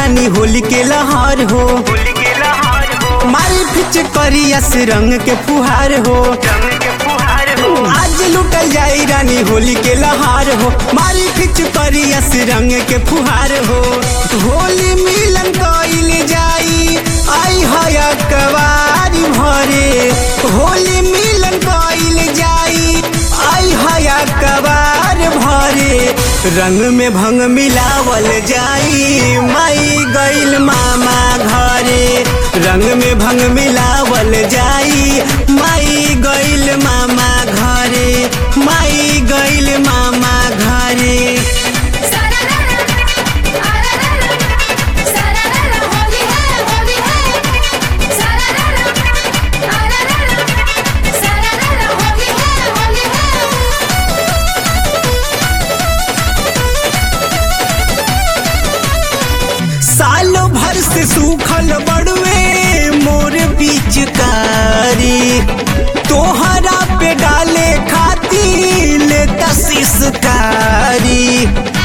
रानी होली के लहार हो होली के लहार हो मारी फिच करियस रंग के फुहार हो रंग के फुहार हो आज लुटल जाई रानी होली के लहार हो मारी फिच करियस रंग के फुहार हो होली मिलन कइल जाई आई हया कवारी भरे होली मिलन कइल जाई आई हया कवार भरे रंग में भंग मिलावल जाई माई गइल मामा घरे रंग में भंग मिलावल जाई माई गइल मामा घरे माई गइल मामा घरे सारारा आरारा सारारा होली है होली है सारारा आरारा सारारा होली है होली है सालों भर से सूखल बड़वे मोर पिचकारी तोहरा पे डाले खाती ले तसीसकारी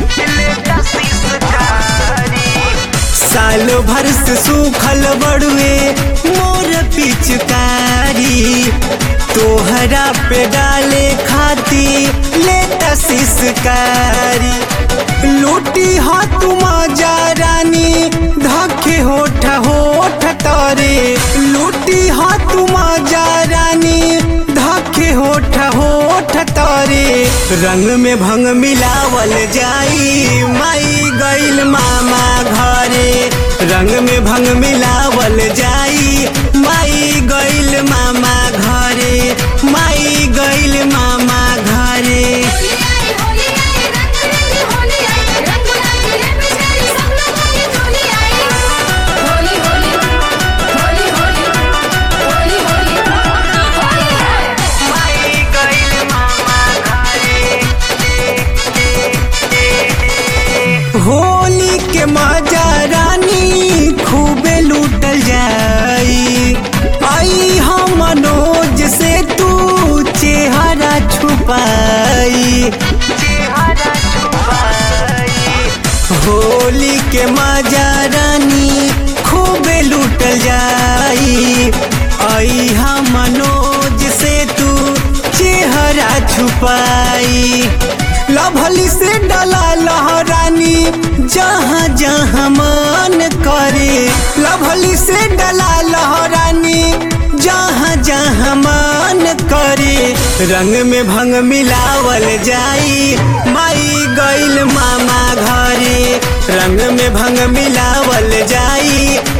सालों भर से सूखल बड़वे मोर पिचकारी तोहरा पे डाले खाती ले तसीसकारी लूटी हा तुम जा रानी धके होठ होठ तरे लूटी हा तुम जा रानी धके होठ होठ तरे रंग में भंग मिलावल जाई माई गइल मामा घरे रंग में भंग मिलावल जाई माई गइल मामा घरे माई गइल मामा घरे होली आई होली आई रंग रंगी होली आई रंग गुलाबी रे पिचकारी सब लोगों की टोली आई होली होली होली होली होली होली होली है माई गइल मामा होली के मजा रानी खूबे लूटल जाई आई हम मनोज से तू चेहरा छुपाई चेहरा छुपाई होली के मजा रानी खूबे लूटल जाई आई हम मनोज से तू चेहरा छुपाई लभली से डला लहरानी जहाँ जहाँ मन करे लभली से डला लहरानी जहाँ जहाँ मन करे रंग में भंग मिलावल जाई माई गइल मामा घरे रंग में भंग मिलावल जाई